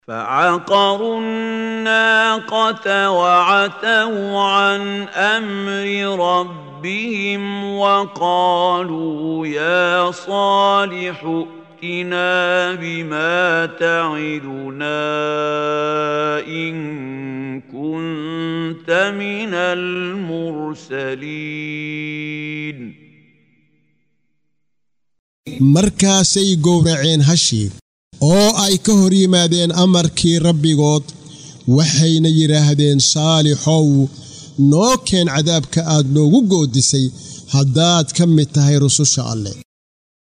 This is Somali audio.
فعقروا الناقة وعتوا عن أمر ربهم وقالوا يا صالح ائتنا بما تعدنا إن كنت من المرسلين markaasay gowraceen hashii oo ay ka hor yimaadeen amarkii rabbigood waxayna yidhaahdeen saalixow noo keen cadaabka aad noogu goodisay haddaad ka mid tahay rususha alleh